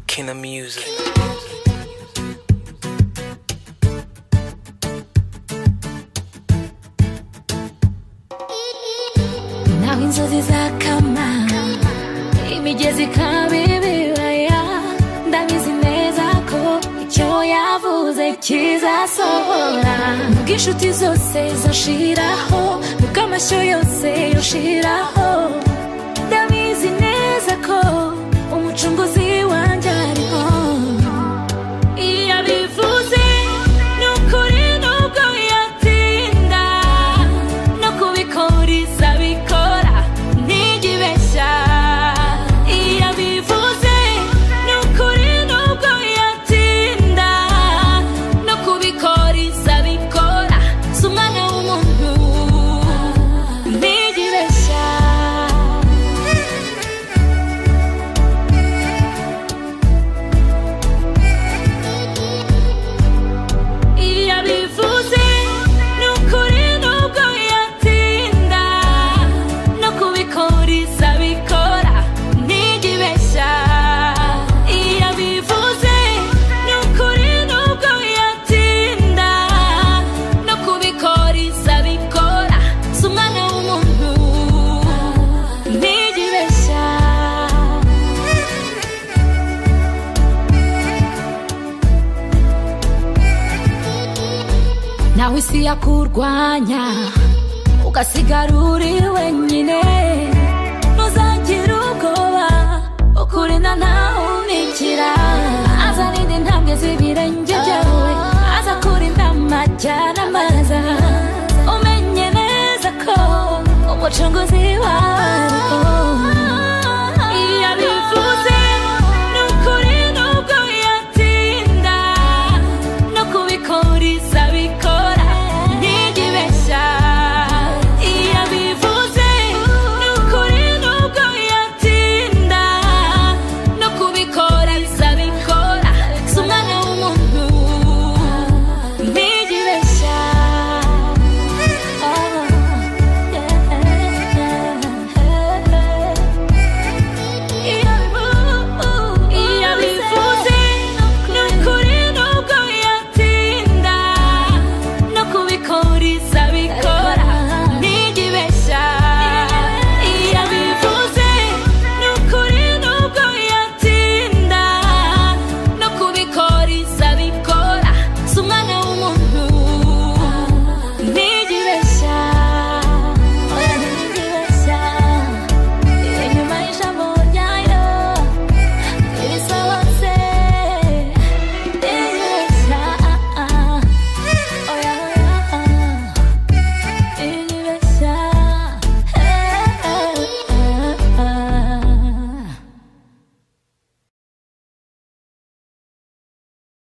King of Music. na inzozi zakama imigezi ikaba ibibaya ndabizi neza ko icyo yavuze kizasohora nubwo inshuti zose zashiraho nubwo amashyo yose yoshiraho ndabizi neza ko umucunguzi wanjye ariho iyo abivuze ni ukuri nubwo yatinda no kubikora izabikora ntigibeshya iyo abivuze ni ukuri nubwo yatinda no kubikora izabikora si umwana w'umuntu ntigibeshya iyo abivuze ni ukuri nubwo yatinda no kubikora izabikora ntigibeshya iyo abivuze ni ukuri nubwo yatinda no kubikora izabikora si umwana w'umuntu ntigibeshya nawe isi yakurwanya ugasigara uri wenyine ntuzagire ubwoba ukurinda ntahumikira azarinda intambwe z'ibirenge byawe azakurinda amajyana amaza umenye neza ko umucunguzi wawe